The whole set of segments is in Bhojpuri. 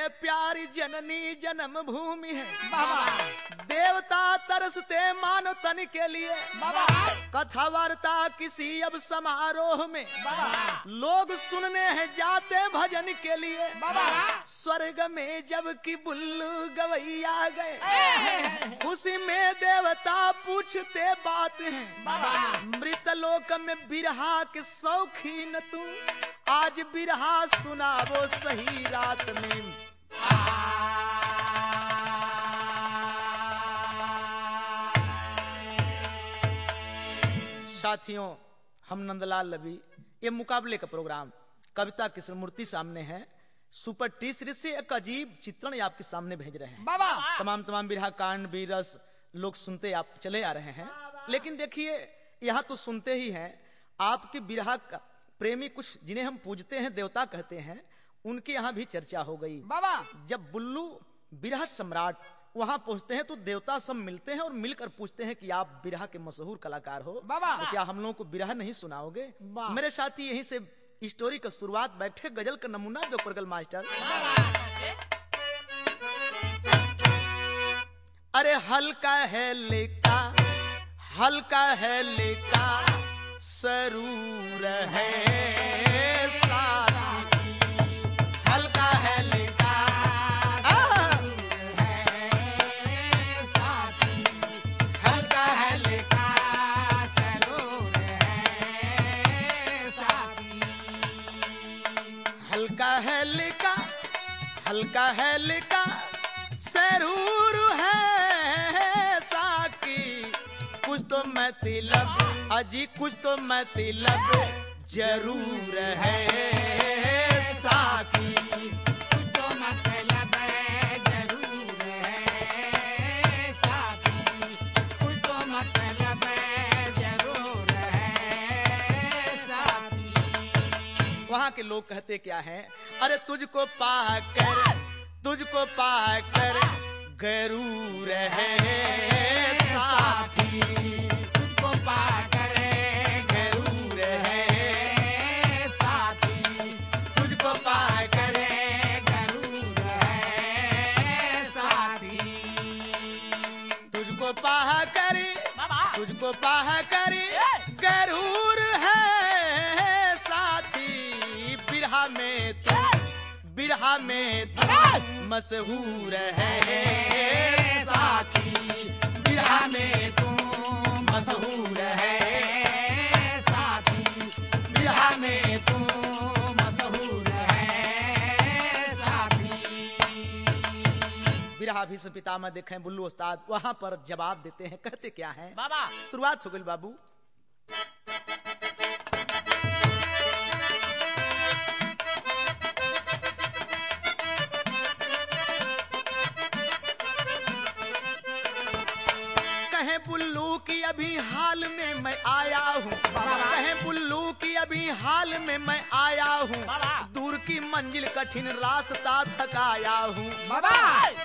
प्यारी जननी जन्म भूमि है बाबा देवता तरसते मानव तन के लिए बाबा कथा वार्ता किसी अब समारोह में बाबा लोग सुनने हैं जाते भजन के लिए बाबा स्वर्ग में जब की बुल्लू गवैया गए खुशी में देवता पूछते बात है बाबा मृत लोक में बिरहा के शौकीन तू आज बिरहा सुनावो सही रात में साथियों हम नंदलाल लवी ये मुकाबले का प्रोग्राम कविता कृष्णमूर्ति सामने है सुपर टी सीरीज से एक अजीब चित्रण ये आपके सामने भेज रहे हैं बाबा तमाम तमाम बिरहा कांड बीरस लोग सुनते आप चले आ रहे हैं लेकिन देखिए यहाँ तो सुनते ही हैं आपके बिरहा का प्रेमी कुछ जिन्हें हम पूजते हैं देवता कहते हैं उनके यहाँ भी चर्चा हो गई बाबा जब बुल्लू बिरहा सम्राट वहां पहुंचते हैं तो देवता सब मिलते हैं और मिलकर पूछते हैं कि आप बिरहा के मशहूर कलाकार हो बाबा। तो क्या हम लोगों को बिरहा नहीं सुनाओगे वाह। मेरे साथी यहीं से स्टोरी का शुरुआत बैठे गजल का नमूना दो परगल मास्टर अरे हल्का है लेका हल्का है लेका सरूर है साथी हल्का है लेका आह! हल्का है लेका हल्का है लेका हल्का है लेका सरूर है साकी कुछ तो मतलब अजी कुछ तो मतलब जरूर है साकी वहाँ के लोग कहते क्या हैं अरे तुझको पाकर तुझको पाकर गरूर है साथी तुझको पाकर गरूर है साथी तुझको पाकर गरूर है साथी तुझको पाह कर तुझको पाह कर गरूर है साथी बिरहा में तू बिरहा में तू मशहूर है साथी बिरहा में तू मशहूर है साथी बिरहा में तू मशहूर है साथी बिरहा भी से पितामह देखें बुल्लू उस्ताद वहां पर जवाब देते हैं कहते क्या है बाबा शुरुआत हो गई बाबू कहे बुल्लू की अभी हाल में मैं आया हूँ कहे बुल्लू की अभी हाल में मैं आया हूँ बाबा। दूर की मंजिल कठिन रास्ता थकाया हूँ बाबा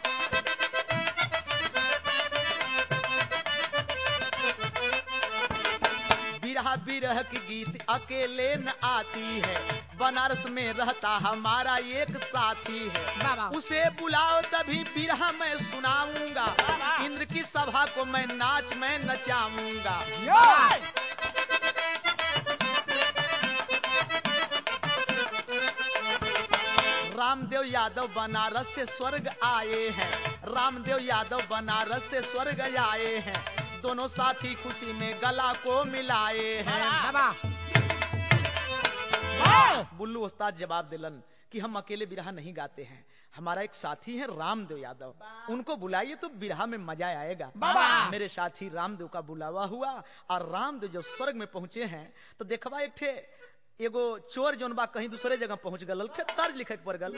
बिरहा बिरह की गीत अकेले न आती है बनारस में रहता हमारा एक साथी है बाबा। उसे बुलाओ तभी बिरहा मैं सुनाऊंगा बाबा। इंद्र की सभा को मैं नाच में नचाऊंगा रामदेव यादव बनारस से स्वर्ग आए हैं रामदेव यादव बनारस से स्वर्ग आए हैं दोनों साथी खुशी में गला को मिलाए हैं बाबा बुल्लू उस्ताद जवाब दिलन कि हम अकेले बिरहा नहीं गाते हैं हमारा एक साथी है रामदेव यादव उनको बुलाइए तो बिरहा में मजा आएगा बाबा। मेरे साथी रामदेव का बुलावा हुआ और रामदेव जब स्वर्ग में पहुंचे हैं तो देखवा एक ठे एगो चोर जोन बा कहीं दूसरे जगह पहुंच गल ठे तर्ज लिखे के पड़ गल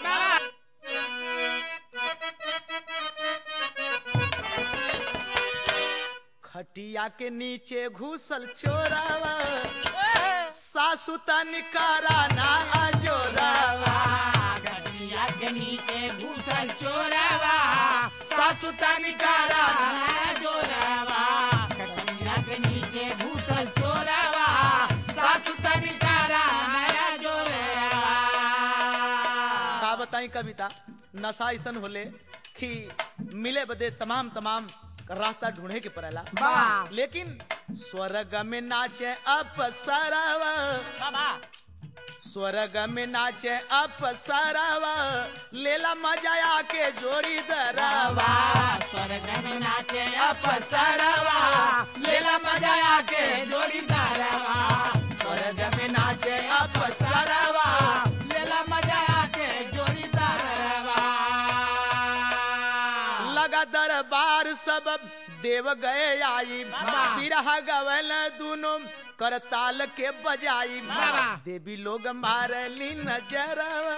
खटिया के नीचे घुसल चोरावा सासु तनिकारा ना अजोरावा गठिया के नीचे घुसल चोरावा सासु तनिकारा ना जोरावा गठिया के नीचे घुसल चोरावा सासु तनिकारा माया जोरावा का बताई कविता नशा ऐसन होले कि मिले बदे तमाम तमाम रास्ता ढूंढे के पड़ेला बाबा। लेकिन स्वर्ग में नाचे अपसरवा बाबा स्वर्ग में नाचे अपसरवा लेला मजा आके जोड़ी दरवा स्वर्ग में नाचे अपसरवा लेला मजा आके जोड़ी दारवा स्वर्ग में नाचे अपसरवा लेला मजा आके जोड़ी दारवा लगा दरबार सब देव गए आई बाबा। बिरहा गवल दोनों करताल के बजाई बाबा। देवी लोग मारली नजर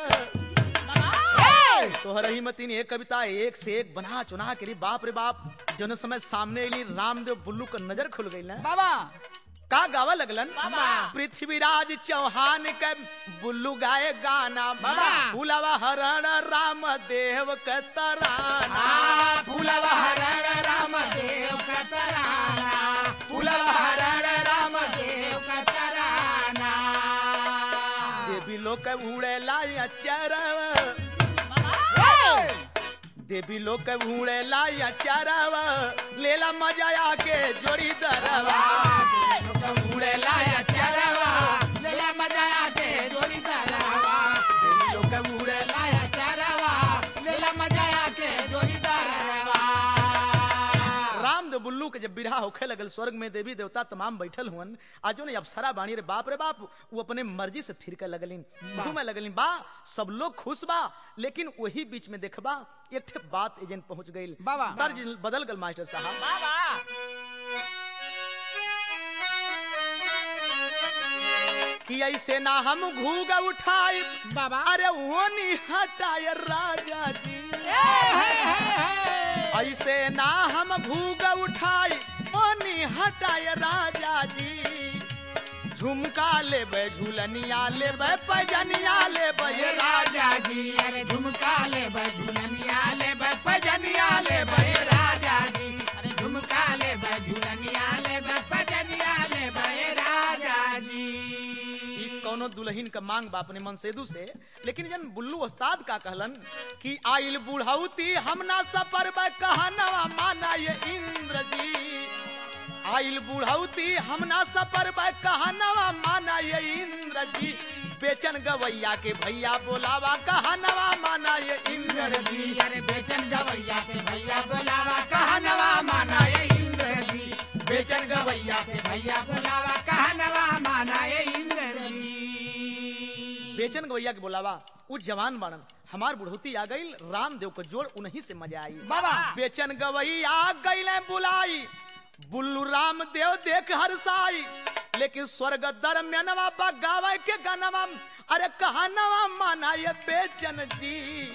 तोहर ही मतीन एक कविता एक से एक बना चुना के रे बाप रे बाप जन समय सामने अली रामदेव बुल्लू का नजर खुल गई ना बाबा का गावा लगलन बाबा। पृथ्वीराज चौहान के बुल्लू गाए गाना बाबा। भूलवा हरण राम देव के तराना आ फूलवा हरण राम देव का तराना फूलवा हरण राम देव का तराना देवी लोग उड़े लाया चरव देवी लोग उड़े लाया चरव लेला मजा आके जोड़ी दरवा उड़े लाया चरवा लेला मजा आके जोड़ी दरवा देवी लोग उड़े लाया चरवा लेला मजा आके जोड़ी दरवा रामदेव बुल्लू के जब बिरहा होखे लगल स्वर्ग में देवी देवता तमाम बैठल हुअन आजो ने अप्सरा बाणी रे बाप रे बाप वो अपने मर्जी से थिरके लगलिन घूमे लगलिन बा सब लोग खुश बा लेकिन वही बीच में देखबा एक ठे बात एजेंट पहुंच गई बाबा। तर्ज बदल गल मास्टर साहब बाबा कि ऐसे ना हम घूग उठाए बाबा अरे वो नहीं हटाए राजा जी ऐसे ना हम घूग उठाए वो नहीं हटाए राजा जी झुमका लेबे झूलनिया लेबे पजनिया लेबे ये राजा राजा जी अरे झुमका ले झुलनिया ले पजनिया ले राजा जी अरे झुमका ले झुलनिया ले पजनिया ले राजा जी ई कौनो दुल्हन का मांग बा अपने मनसेदू से लेकिन जन बुल्लू उस्ताद का कहलन कि आइल बुढ़ौती हम ना सफर बा कहनवा माना ये इंद्र जी आइल बुढ़ौती हम ना सफर बा कहनवा माना ये इंद्र जी बेचन गवैया के भैया बोलावा कहनवा माना ये इंद्र जी जी अरे बेचन गवैया के भैया बोलावा कहनवा माना ये इंद्र जी बेचन गवैया के भैया बोलावा कहनवा माना ये इंद्र जी बेचन गवैया के बोलावा उ जवान बाणन हमार बुढ़ौती आ गई रामदेव को जोड़ उन्हीं से मजा आई बाबा बेचन गवैया गईले बुलाई बुल्लू राम देव देख हरसाई लेकिन स्वर्ग दरम्यानवा बगावे के गनवा अरे कहनवा माना ये बेचन जी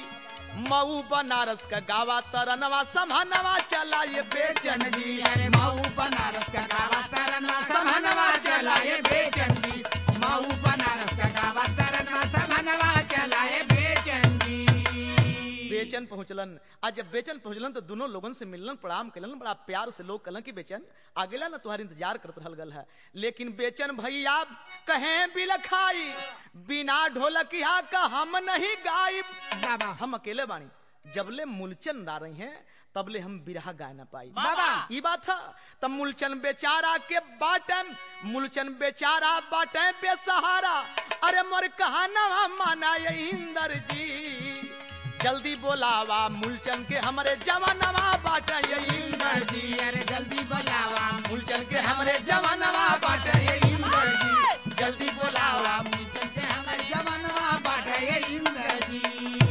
मऊ बनारस का गावा तरनवा समहनवा चला ये बेचन बेचन जी अरे मऊ बनारस का गावा तरनवा समनवा चलाए बेचन जी मऊ बनारस का गावा तरनवा समनवा चलाए बेचन जी बेचन पहुंचलन आज जब बेचन पहुंचलन तो दोनों लोगन से मिलन प्रणाम कलन बड़ा प्यार से लोग कलन की बेचन आगेला ना तुम्हारी इंतजार करत रहल गल है लेकिन बेचन भैया कहें बिलखाई बिना ढोलकिया का हम नहीं गायब बाबा हम अकेले बानी जबले मूलचन ना रही हैं तबले हम बिरहा गाय ना पाई बाबा ई बात था तब मूलचन बेचारा के बाटे मूलचन बेचारा बाटे बेसहारा अरे मोर कहानवा माना ये इंदर जी जल्दी बोलावा मूलचन के हमरे जवानवा बाटे ये इंदर इंद्र जी अरे जल्दी बुलावा मूलचन के हमरे जवानवा बाटे ये इंदर जी जल्दी बुलावा मुझसे से हमें जवानवा बाटे ये इंद्र जी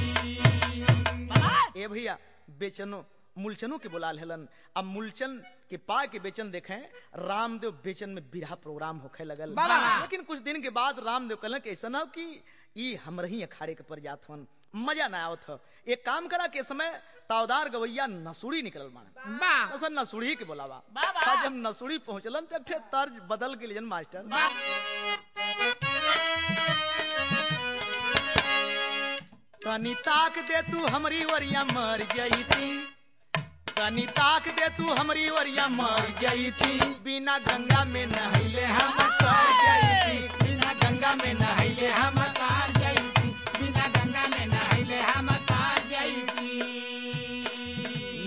ए भैया बेचनो मूलचनों के बुला हेलन अब मूलचन के पा के बेचन देखे रामदेव बेचन में बिरहा प्रोग्राम होखे लगल बाबा। लेकिन कुछ दिन के बाद रामदेव कहलन कि ऐसा ना हो कि ई हमर ही अखाड़े के पर जात हन मजा ना आवत ह एक काम करा के समय तावदार गवैया नसुड़ी निकलल माने बा असन नसुड़ी के बोलावा बाबा। आज जब नसुड़ी पहुंचलन तो ठे तर्ज बदल के लिए मास्टर तनी ताक दे तू हमरी वरिया मर जईती तनी ताक दे तू हमरी वरिया मर जईती बिना गंगा में नहैले हम तर जईती बिना गंगा में नहाइले हम तार जाई बिना गंगा में नहाइले हम तार जाई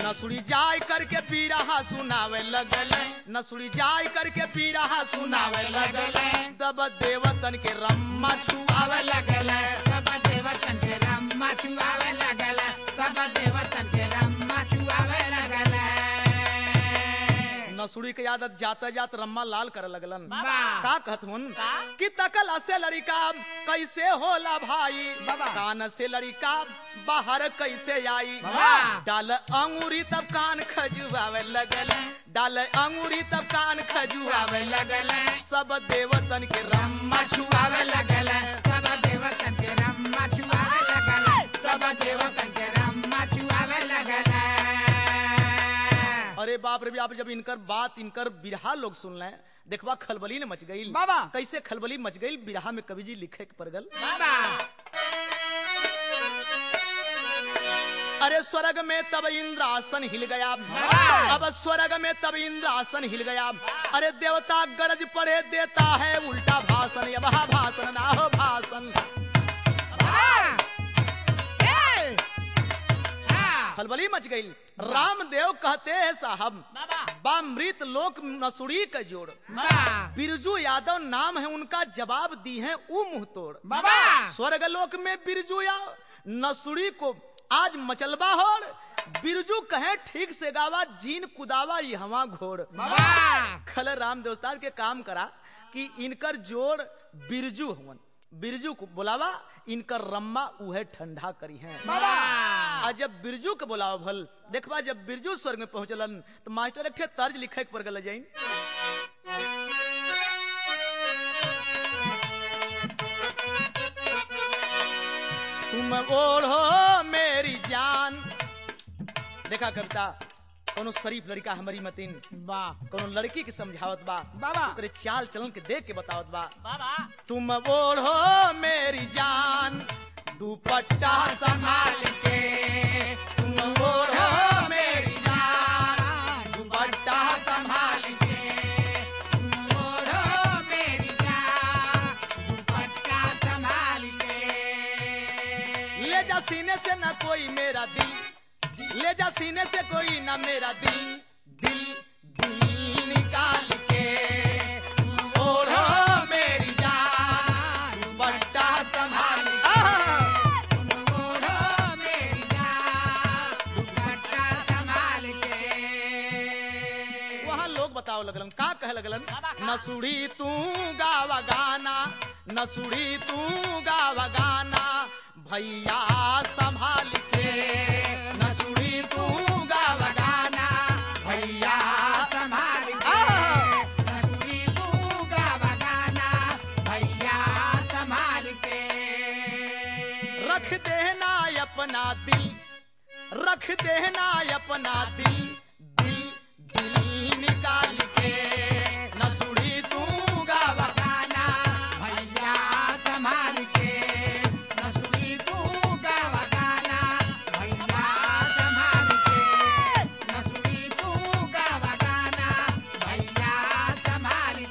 नसुड़ी जाय करके पीरहा सुनावे लगल नसुड़ी जाय करके पीरहा सुनावे लगल तब देवतन के रम्मा छुआवे आवे लगल सब देवतन के रम्मा छुआवे लगल सब देवतन के रम्मा छुआवे लगल नसुड़ी के आदत जाते जात रम्मा लाल करे लगलन वाह। का कहत हुन का? कि तकल से लड़का कैसे होला भाई बाबा। कान से लड़का बाहर कैसे आई बाबा। डाल अंगूरी तब कान खजुआवे लगल डाल अंगूरी तब कान खजुआवे लगल सब देवतन के रम्मा छुआवे लगल सब देवतन के रम्मा छुआवे लगल सब देवतन के रम्मा छुआवे लगल अरे बाप रे बाप जब इनकर बात इनकर बिरहा लोग सुन लें देखबा खलबली ने मच गई बाबा। कैसे खलबली मच गई बिरहा में कवि जी लिखे के परगल बाबा अरे स्वर्ग में तब इंद्रासन हिल गया अब स्वर्ग में तब इंद्रासन हिल गया अरे देवता गरज पड़े देता है उल्टा भाषण अब हा भाषण ना हो भाषण खलबली मच गई रामदेव कहते हैं साहब बामृत लोक नसुड़ी का जोड़ बिरजू यादव नाम है उनका जवाब दी है ऊ मुंह तोड़ बाबा। स्वर्ग लोक में बिरजू या नसुड़ी को आज मचलबा होड़ बिरजू कहे ठीक से गावा जीन कुदावा ये हवा घोड़ खल राम देवस्तार के काम करा कि इनकर जोड़ बिरजू हुवन बिरजू को बुलावा इनकर रम्मा उहे ठंडा करी है आ जब बिरजू के बुलावा भल देखबा जब बिरजू स्वर्ग में पहुंचलन तो मास्टर एक ठे तर्ज लिखे के पर गल जाइन तुम ओढ़ो मेरी जान देखा कविता कोनो शरीफ लड़का हमारी मतीन कोनो लड़की के समझावत बा बाबा। ओकरे चाल चलन के देख के बतावत बा बाबा तुम ओढ़ो मेरी जान दुपट्टा संभाल के तुम ओढ़ो मेरी जान दुपट्टा संभाल के ओढ़ो मेरी जान दुपट्टा संभाल के ले जा सीने से न कोई मेरा दिल ले जा सीने से कोई न मेरा दिल दिल दिल निकाल के ओढ़ो मेरी जान दुपट्टा संभाल के ओढ़ो मेरी जान दुपट्टा संभाल के वहाँ लोग बताओ लगलन का कहे लगलन न सुड़ी तू गावा गाना न सुड़ी तू गावा गाना भैया संभाल के न सुड़ी तू गावा गाना भैया संभाल आह! के ससुरी तू गावा गाना भैया संभाल के रख देना अपना दिल रख देना अपना दिल दिल दिल निकाल के न सुड़ी तू गावा गाना भैया संभाल के ससुरी तू गावा गाना भैया संभाल के ससुरी तू गावा गाना भैया संभाल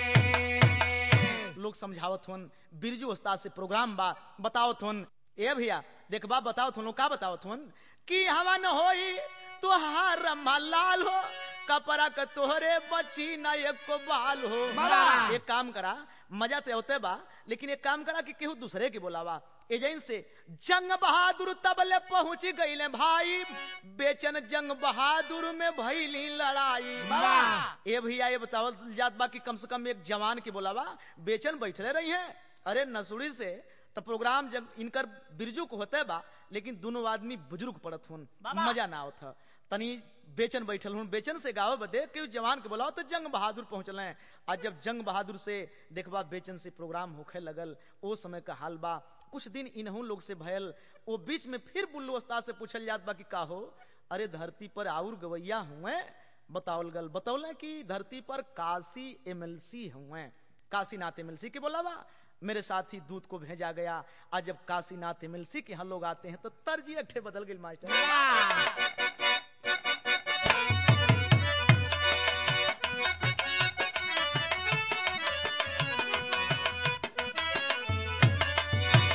के लोग समझावत हुन बिरजू उस्ताद से प्रोग्राम बा बतावत हुन ए भैया देखबा बतावत हुन लोग का बतावत हुन कि हवन होई तुहार रम्मा लाल हो कपड़ा के तोहरे बची न एक बाल हो बाबा। एक काम करा मजा तो होते बा लेकिन एक काम करा कि केहू दूसरे के बोलावा एजेंट से जंग बहादुर तबले पहुंच गईले भाई बेचन जंग बहादुर में भइली लड़ाई वाह। ए भैया ये बतावल जात बा कि कम से कम एक जवान के बोलावा बेचन बैठले रही है अरे नसुड़ी से तो प्रोग्राम जब इनकर बिरजू को होते बा लेकिन दोनों आदमी बुजुर्ग पड़त हुन मजा ना आवत ह। तनी बेचन बैठल हुन बेचन से गावे बदे कि उस जवान के बोलाओ तो जंग बहादुर पहुंचल हैं आज जब जंग बहादुर से देखबा बेचन से प्रोग्राम होखे लगल ओ समय का हाल बा कुछ दिन इन्हू लोग से भयल ओ बीच में फिर बुल्लू उस्ताद से पूछल जात बा कि का हो अरे धरती पर आउर गवैया हुए बतावल गल बतौला कि धरती पर काशी एमएलसी हुए काशीनाथ एमएलसी के बोलावा मेरे साथ ही दूत को भेजा गया आज जब काशीनाथ एमएलसी के यहाँ लोग आते हैं तो तर्जी अट्ठे बदल गई मास्टर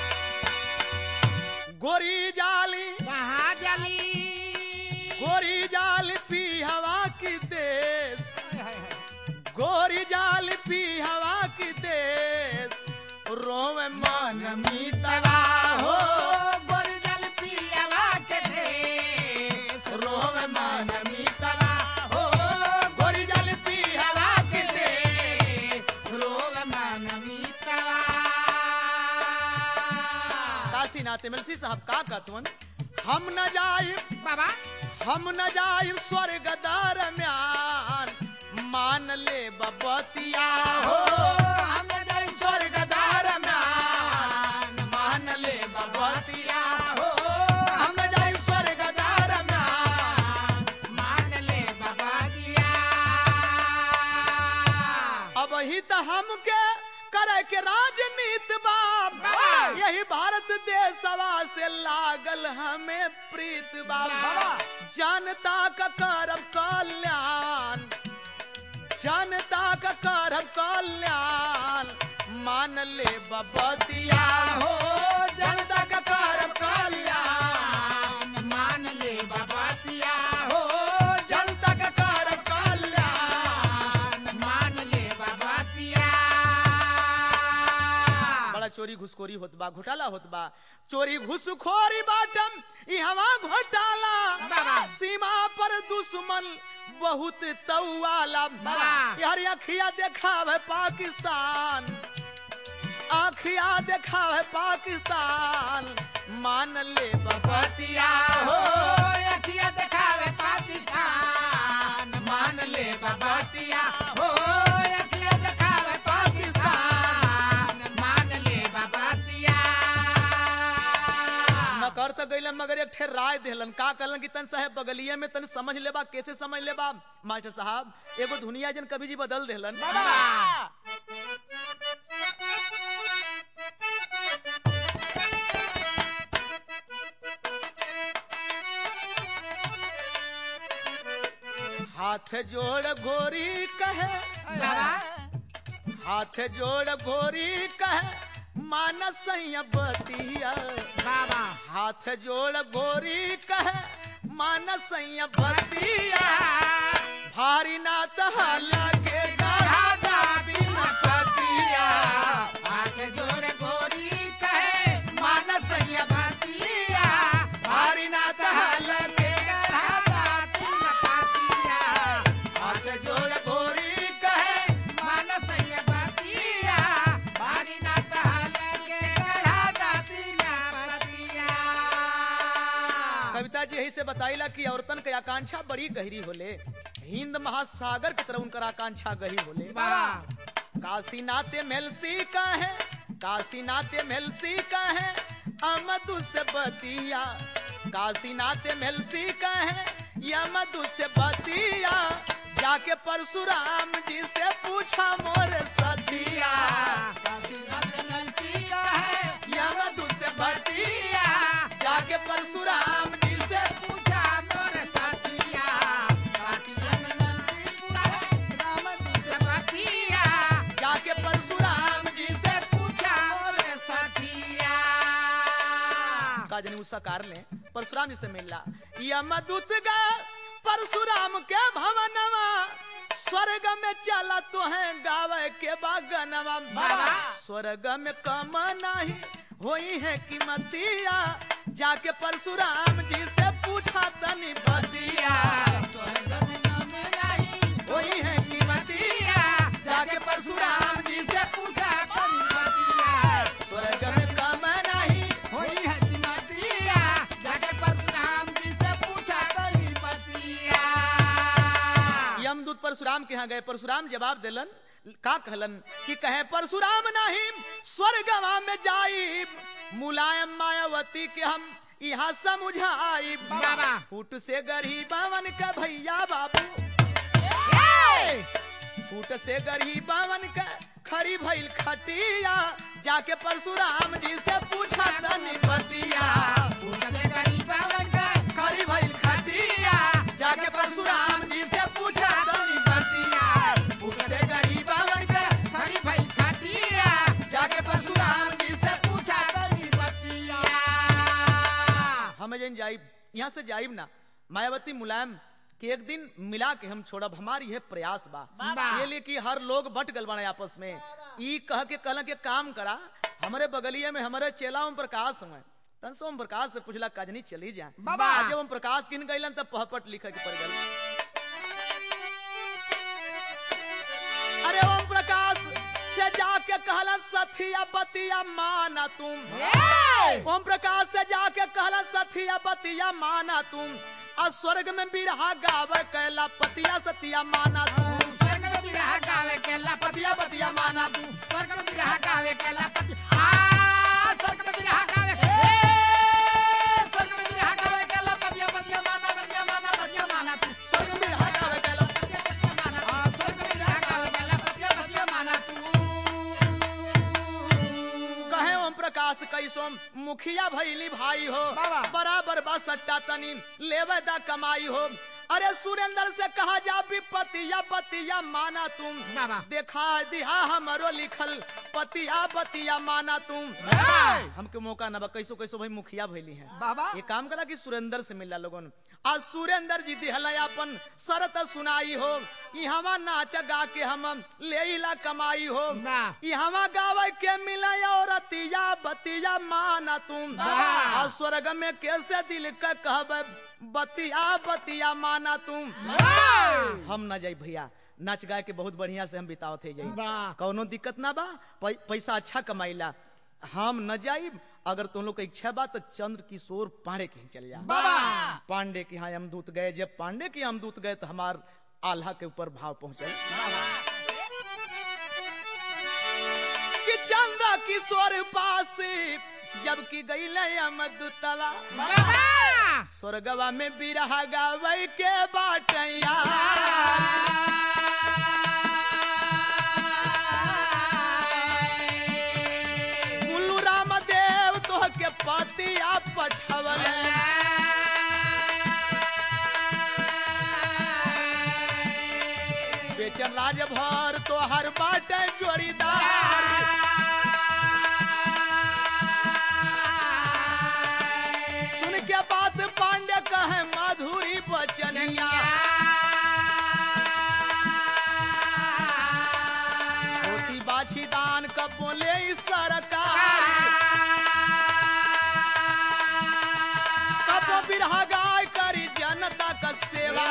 गोरी जाली कहाँ जली गोरी रोवे मन मीतवा हो गोरी जल पियवा के देश रोवे मन मीतवा हो गोरी जल पिहवा के दे रोग मन मीतवा काशीनाथ एमएलसी साहब का कहतवन हम न जाई बाबा हम न जाई स्वर्ग दरम्यान मान ले बबतिया हो हम जल स्वर्ग दरम्यान मान ले बबतिया हो हम न जाई स्वर्ग दरम्यान मान ले बाबा दिया अब ही तो हमके करे के राजनीति बाप बाबा। यही भारत देशवा से लागल हमें प्रीत बाबा बाबा। जनता का करब कल्याण जनता का करब कल्याण मान ले बबतिया हो जनता का करब कल्याण मान ले बाबा दिया हो जनता का करब कल्याण मान ले बाबा दिया बड़ा चोरी घुसखोरी होत बा घोटाला होत बा चोरी घुसखोरी बाटम ई हवा घोटाला बाबा। सीमा पर दुश्मन बहुत तौवाला बाबा। यार अखिया देखावे पाकिस्तान अखिया देखावे पाकिस्तान मान ले बबतिया हो अखिया दिखावे पाकिस्तान मान ले बाबा दिया हो अखिया दिखावे पाकिस्तान मान ले बाबा दिया न कर तो गईलन मगर एक ठे राय देहलन का कहलन कि तन साहब बगलिए में तन समझ लेबा कैसे समझ लेबा मास्टर साहब एगो धुनिया जन कभी जी बदल देहलन हाथ जोड़ घोरी कहे बाबा हाथ जोड़ घोरी कहे मानस बतिया बाबा हाथ जोड़ घोरी कहे मानस बतिया भारी ना तहला के गढ़ा दादी न पतिया हाथ जोड़ गोरी कहे मानस बतिया भारी ना तहला के गढ़ा दाती न पातिया हाथ जोड़ घोरी कहे मानस बतिया भारी ना तहल के गढ़ा दाती न पतिया कविता जी यही से बताइला कि औरतन के आकांक्षा बड़ी गहरी होले हिंद महासागर की तरह उनकर आकांक्षा गहरी होले बाबा काशी नाते मेलसी का है काशी नाते मेलसी का है अमधु से बतिया काशी नाते मेलसी का है या मधु से बतिया जाके परशुराम जी से पूछा मोर सतिया या मधु से बतिया जाके परशुराम जी से जाके परशुराम जी से का जनी उषा कार ले परशुराम जी से मिलला यमदूत गा परशुराम के भवनवा स्वर्ग में चला तो है गावे के बागनवा बाबा। स्वर्ग में कम नहीं होई है कीमतिया जाके परशुराम जी से पूछा तनी बतिया होई है कीमतिया जाके परशुराम जी से पूछा स्वर्ग में कम नहीं यमदूत परशुराम के यहाँ गए परशुराम जवाब दिलन का कहलन कि कहे परशुराम नहीं स्वर्गवा में जाई मुलायम मायावती के हम यहाँ समझाई बाबा। फूट से गरीबवन का भैया बाबू फूट से गरीबवन का खड़ी भइल खटिया जाके परशुराम जी से पूछा तनी बतिया खड़ी भइल खटिया जाके परशुराम जी से पूछा तनी बतिया फूट से गरीबवन का जाके परशुराम जी से पूछा हमें जन जाइब यहाँ से जाइब ना मायावती मुलायम कि एक दिन मिला के हम छोड़ब हमारी है प्रयास बा बा। ये लिए कि हर लोग बट गल बने आपस में ई कह के कहला के काम करा हमारे बगलिए में हमारे चेला ओम प्रकाश हुए तन से ओम प्रकाश से पूछला कजनी चली जा बाबा। जब ओम प्रकाश किन गइलन तब पहपट लिखे के पड़ गल अरे ओम प्रकाश से जाके कहला सथिया बतिया माना तुम ओम प्रकाश से जाके कहला सथिया बतिया माना तुम आ स्वर्ग में बिरहा गावे कैला पतिया सतिया माना तुम स्वर्ग में बिरहा गावे के लपतिया पतिया बतिया माना तुम स्वर्ग में बिरहा गावे के लपति आ स्वर्ग में बिरहा गावे ए स्वर्ग में बिरहा गावे के लपतिया बतिया माना बतिया माना बतिया माना तू स्वर्ग में बिरहा गावे कैला बतिया बतिया माना आ स्वर्ग में बिरहा गावे के लपतिया बतिया माना तू कहे ओम प्रकाश कैसो मुखिया भैली भाई हो बाबा। बराबर बा सट्टा तनी लेवे दा कमाई हो अरे सुरेंद्र से कहा जा विपतिया बतिया माना तुम बाबा। देखा दिहा हमरो लिखल पतिया बतिया माना तुम बाबा। हमके मौका ना बा कैसो कैसो भाई मुखिया भैली है बाबा ये काम करा कि सुरेंद्र से मिला लोगन आज सुरेंद्र जी दिहला अपन शरत सुनाई हो इहवा नाच गा के हम ले कमाई हो वाह। इहवा गावे के मिला और रतिया बतिया माना तुम वाह। आ स्वर्ग में कैसे दिल के कहब बतिया बतिया माना तुम वाह। हम ना जाई भैया नाच गाए के बहुत बढ़िया से हम बितावत है जाई वाह। कौनो दिक्कत ना बा पै, पैसा अच्छा कमाइला हम न जाई अगर तुम लोग का इच्छा बा तो चंद्र किशोर पांडे के यहाँ चल जा बाबा। पांडे के यहाँ यमदूत गए जब पांडे के यमदूत गए तो हमार आल्हा के ऊपर भाव पहुंचे कि चंद्र किशोर पास जबकि गईले यमदूतवा बाबा स्वर्गवा में बिरहा गावे के बाटैया गुल्लू रामदेव तोह के पतिया पठवल बेचन राजभर तो हर बाटे जोड़ीदार सुन के बात पांडे कहे माधुरी बचनिया धोती बाछी दान कब बोले ई सरकार कब बिरहा गाय करी जनता का सेवा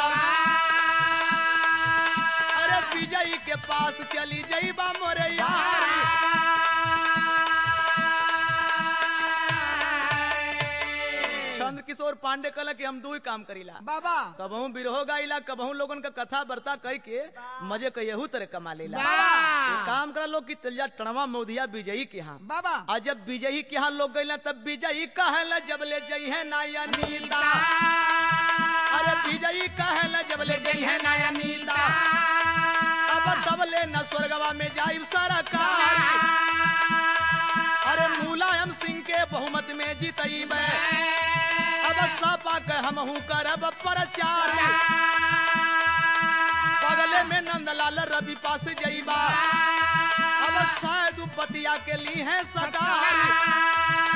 अरे विजयी के पास चली जईबा मोरे यार चंद्र किशोर पांडे कहला कि हम दू ही काम करीला बाबा कबहू बिरहो गाइला कबहू लोगन का कथा बर्ता कह के मजे के यहू तरह कमा लेला बाबा। ये काम करा लोग की चलिया टणवा मोदिया विजयी के यहाँ बाबा आ जब विजयी के यहाँ लोग गइला तब विजयी कहला जब ले जई है नाया नीता अरे विजयी कहला जब ले जई है नाया नीता अब तब ले न स्वर्गवा में जाइब सरकार अरे मुलायम सिंह के बहुमत में जीतईब अब सपा के हमहू करब प्रचार बगले में नंदलाल रवि पास जईबा अब शायद पतिया के लिए है सरकार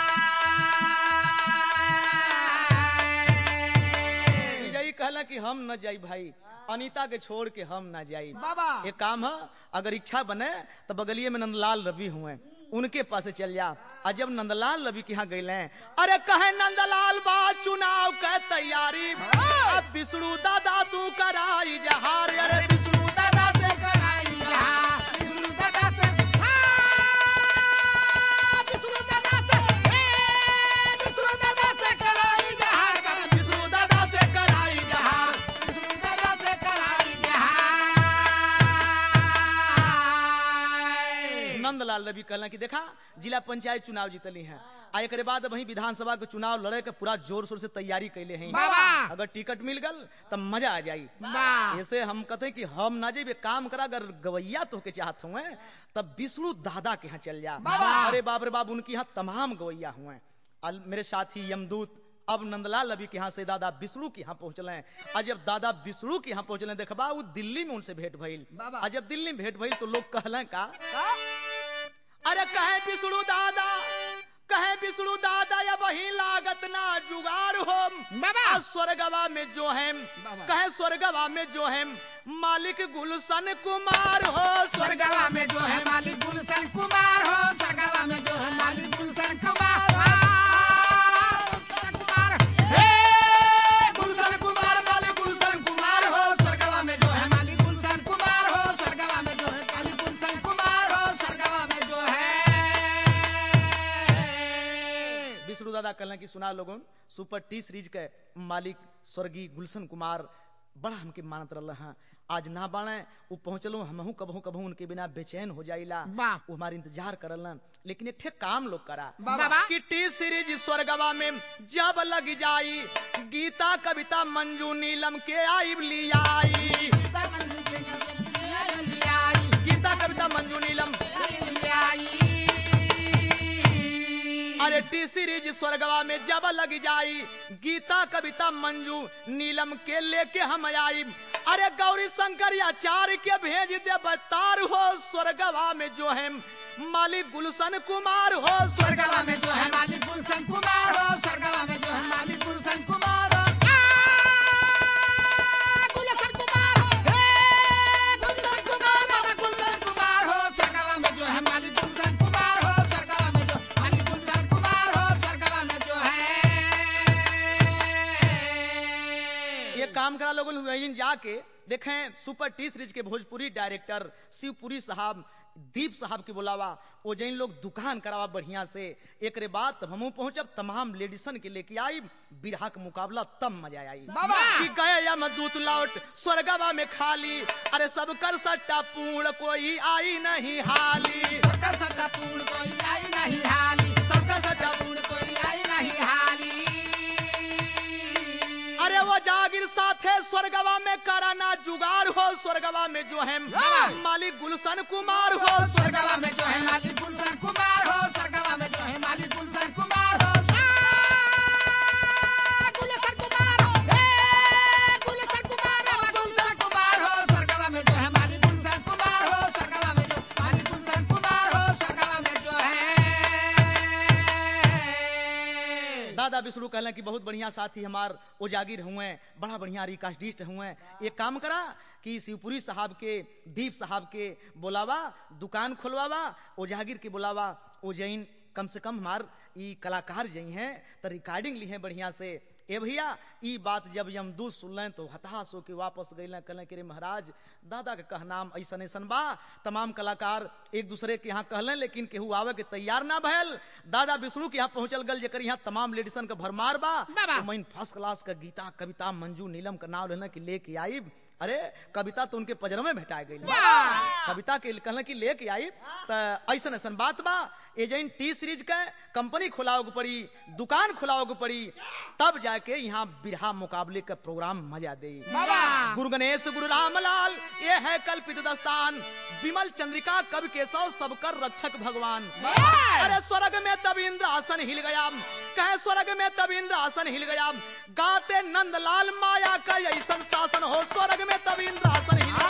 विजयी कहला कि हम न जाई भाई अनीता के छोड़ के हम न जाई बाबा एक काम है अगर इच्छा बने तो बगलिए में नंदलाल रवि हुए उनके पास चल जा और जब नंदलाल रवि के यहाँ गए अरे कहे नंदलाल बा चुनाव के तैयारी अब विष्णु दादा तू कराई जहार अरे विष्णु दादा से कराई जहाँ विष्णु दादा से हाँ, विष्णु दादा से ए, विष्णु दादा से कराई जहाँ विष्णु दादा से कराई जहार विष्णु दादा से कराई जहाँ नंदलाल रवि कहला कि देखा जिला पंचायत चुनाव जीतली हैं आ एक बाद वही विधानसभा के चुनाव लड़े के पूरा जोर शोर से तैयारी कैले हैं बाबा। अगर टिकट मिल गल तब मजा आ जाई वाह ऐसे हम कहते कि हम ना जेबे काम करा अगर गवैया तो के चाहत हुए तब विष्णु दादा के यहाँ चल जा बाबा। अरे बाप रे बाप उनके यहाँ तमाम गवैया हुए अल- मेरे साथी यमदूत अब नंदलाल अभी के यहाँ से दादा विष्णु के यहाँ पहुंचले और जब दादा विष्णु के यहाँ पहुंचले देखबा वो दिल्ली में उनसे भेंट भइल बाबा। और जब दिल्ली में भेंट भइल तो लोग कहले का अरे कहे विष्णु दादा कहे विष्णु दादा या वही लागत ना जुगाड़ हो बाबा। आ स्वर्गवा में जो है बाबा। कहे स्वर्गवा में जो है मालिक गुलशन कुमार हो स्वर्ग स्वर्गवा में जो है मालिक गुलशन कुमार हो स्वर्गवा में जो है मालिक गुलशन कुमार आ, गुलशन कुमार हे गुलशन कुमार मालिक गुलशन कुमार हो स्वर्गवा में जो है मालिक गुलशन कुमार हो स्वर्गवा में जो है मालिक गुलशन कुमार हो स्वर्गवा में जो है विष्णु दादा कहलन कि सुना लोगन सुपर टी सीरीज के मालिक स्वर्गीय गुलशन कुमार बड़ा हमके मानत रहल हाँ आज ना बाणे वो पहुंचलो हमहू कबहू कबहू उनके बिना बेचैन हो जाइला वाह। वो हमारे इंतजार करलन लेकिन एक ठे काम लोग करा बाबा। कि टी सीरीज स्वर्गवा में जब लग जाई गीता कविता मंजू नीलम के आई ली आई गीता कविता मंजू नीलम अरे टी सीरीज स्वर्गवा में जब लग जाई गीता कविता मंजू नीलम के लेके हम आई अरे गौरी शंकर आचार्य के भेज दे बतार हो स्वर्गवा में जो है मालिक गुलशन कुमार हो स्वर्गवा स्वर्गवा में जो है मालिक गुलशन कुमार हो स्वर्गवा में जो है मालिक गुलशन कुमार हो आ, गुलशन कुमार हो हे गुलशन कुमार बाबा गुलशन कुमार हो स्वर्गवा में जो है मालिक गुलशन कुमार हो स्वर्गवा में जो मालिक गुलशन कुमार हो स्वर्गवा में जो है ये काम करा लोगों ने जाके देखें सुपर टी सीरीज के भोजपुरी डायरेक्टर शिवपुरी साहब दीप साहब के बुलावा वो जैन लोग दुकान करावा बढ़िया से एक रे बात हमू पहुंचब तमाम लेडीसन के लेके आई बिरहा का मुकाबला तब मजा आई बाबा। कि गए या मदूत लौट स्वर्गवा में खाली अरे सब कर सट्टा पूर्ण कोई आई नहीं हाली सबका सट्टा पूर्ण कोई आई नहीं हाली सबका सट्टा पूर्ण कोई आई नहीं हाली अरे वो जागिर साथे स्वर्गवा में कराना जुगाड़ हो स्वर्गवा में जो है हाँ। मालिक गुलशन कुमार हो स्वर्ग स्वर्गवा में जो है मालिक गुलशन कुमार हो स्वर्गवा में जो है मालिक गुलशन कुमार हो आ, गुलशन कुमार हो हे गुलशन कुमार हो गुलशन कुमार हो स्वर्गवा में जो है मालिक गुलशन कुमार हो स्वर्गवा में जो मालिक गुलशन कुमार हो स्वर्गवा में जो है दादा विष्णु कहला कि बहुत बढ़िया साथी हमार उजागिर हुए बड़ा बढ़िया रिकास्टिस्ट हुए एक काम करा कि शिवपुरी साहब के दीप साहब के बुलावा दुकान खोलवावा उजागिर के बुलावा ओ जैन कम से कम हमार ई कलाकार जई हैं तो रिकॉर्डिंग ली है बढ़िया से ए भैया ई बात जब यमदूत सुनलें तो हताश होके वापस गए कहलें कि रे महाराज दादा के कहनाम ऐसन ऐसन बा तमाम कलाकार एक दूसरे के यहाँ कहलें लेकिन केहू आवे के तैयार ना भयल दादा विष्णु के यहाँ पहुंचल गल जेकर यहाँ तमाम लेडीसन का भरमार बा बाबा। तो मैंने फर्स्ट क्लास का गीता कविता मंजू नीलम का नाम लेना कि लेके आई अरे कविता तो उनके पजर में भेटा गई कविता के कहना कि लेके आई तो ऐसन ऐसन बात बा एजेंट टी सीरीज का कंपनी खुलाओगे पड़ी दुकान खुलाओगे पड़ी तब जाके यहाँ बिरहा मुकाबले का प्रोग्राम मजा दे बाबा। गुरु गणेश गुरु रामलाल ये है कल्पित दस्तान विमल चंद्रिका कवि केशव सबकर रक्षक भगवान अरे स्वर्ग में तब इंद्र आसन हिल गया कहे स्वर्ग में तब इंद्र आसन हिल गया गाते नंदलाल माया का ऐसन शासन हो स्वर्ग में तब इंद्र आसन हिल गया